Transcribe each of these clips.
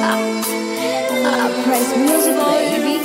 I press music, baby.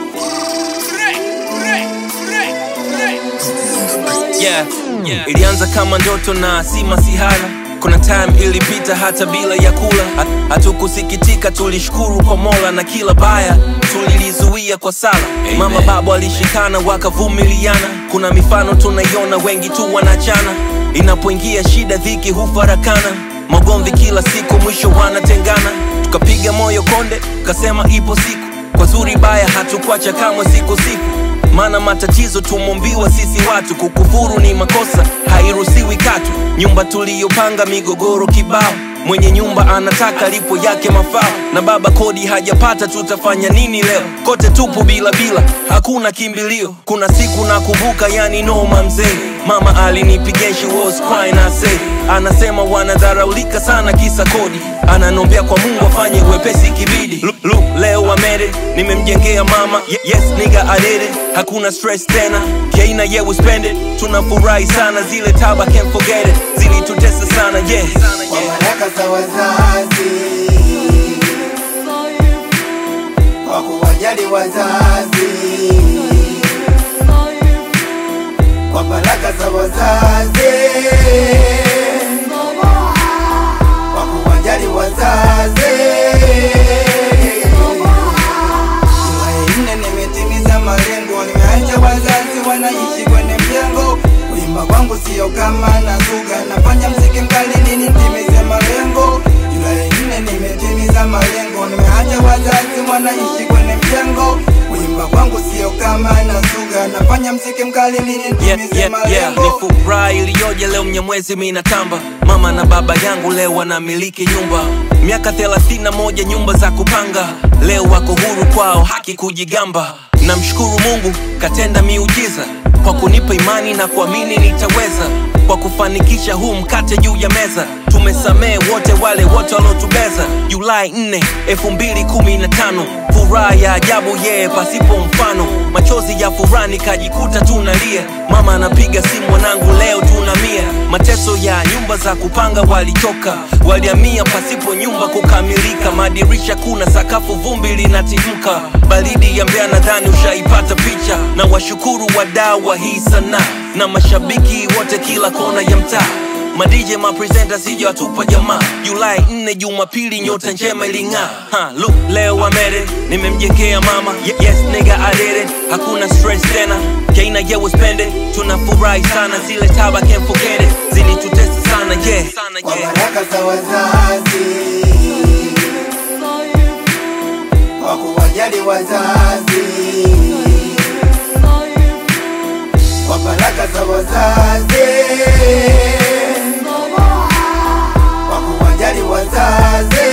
yeah, yeah. Ilianza kama ndoto na si masihara. Kuna time ilipita hata bila ya kula, Hat- hatukusikitika, tulishukuru kwa Mola na kila baya tulilizuia kwa sala. Mama baba walishikana wakavumiliana, kuna mifano tunaiona, wengi tu wanachana. Inapoingia shida, dhiki hufarakana, magomvi kila siku, mwisho wanatengana. Tukapiga moyo konde, tukasema ipo siku, kwa zuri baya hatukuacha kamwe, siku siku maana matatizo tumombiwa sisi watu kukufuru ni makosa hairuhusiwi katu nyumba tuliyopanga migogoro kibao mwenye nyumba anataka lipo yake mafao na baba kodi hajapata tutafanya nini leo kote tupo bila bila hakuna kimbilio kuna siku nakumbuka yani noma mzee mama alinipigia she was crying I say anasema wanadharaulika sana kisa kodi ananombea kwa mungu afanye wepesi kibidi Lu- lu, leo amere nimemjengea mama Ye- yes nigga I did it hakuna stress tena keina yeah we spend it tunafurahi sana zile taba can't forget it zilitutesa sana yeah, kwa baraka za wazazi, kwa kuwajali wazazi, kwa baraka za wazazi, kwa kuwajali wazazi. Jumanne nne nimetimiza malengo, nimeacha wazazi wanaishi kwenye mjengo. Kuimba kwangu sio kama nazuga, nafanya mziki mkali nini nitimize malengo. Julai nne nimetimiza malengo, nimeacha wazazi wanaishi kwenye mjengo. Kuimba kwangu sio kama nazuga, nafanya mziki mkali nini yeah, nitimize yeah, yeah. Ni malengo. furaha iliyoje leo mnyamwezi minatamba mama na baba yangu leo wanamiliki nyumba miaka 31 nyumba za kupanga leo wako huru kwao haki kujigamba namshukuru mungu katenda miujiza kwa kunipa imani na kuamini nitaweza kwa kufanikisha huu mkate juu ya meza tumesamehe wote wale wote waliotubeza julai 4 2015 furaha ya ajabu yeye pasipo mfano machozi ya furaha nikajikuta tunalia mama anapiga simu mwanangu leo tunamia mateso ya nyumba za kupanga walichoka waliamia pasipo nyumba kukamilika madirisha kuna sakafu vumbi linatimka baridi ya mbea nadhani ushaipata picha na washukuru wadau wa hii sanaa na mashabiki wote kila kona ya mtaa madj mapresenta sija watupa jamaa julai 4 jumapili nyota njema iling'aa Ha, look leo amere nimemjengea mama Ye- yes nigga I did it hakuna stress tena keina yeah we spend it tunafurahi sana zile taba can't forget it zilitutesa sana yeah, sana, kwa yeah. baraka za wazazi, kwa kuwajali wazazi, kwa baraka za wazazi, kwa kuwajali wazazi.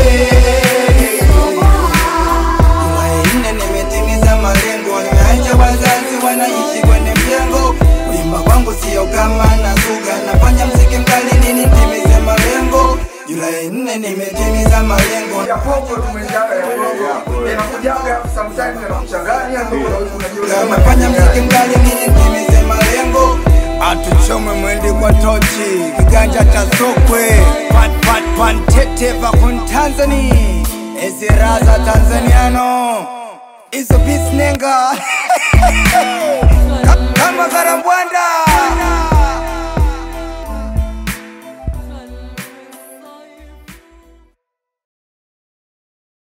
Jumanne nimetimiza malengo, nimeacha wazazi wanaishi kwenye mjengo. Kuimba kwangu sio kama nazuga, nafanya mziki mkali nini nitimize malengo. Julai nne nimetimiza malengo. ya popo tumejaga ya popo inakujaga sometimes inakuchanganya ndio unaweza unajiuliza Nafanya mziki mkali nini nitimize malengo. Atuchome mwende kwa tochi, kiganja cha sokwe, pat pat pantete vakun Tanzania, eziraza Tanzaniano, izo bisnenga Ka- kama karambwanda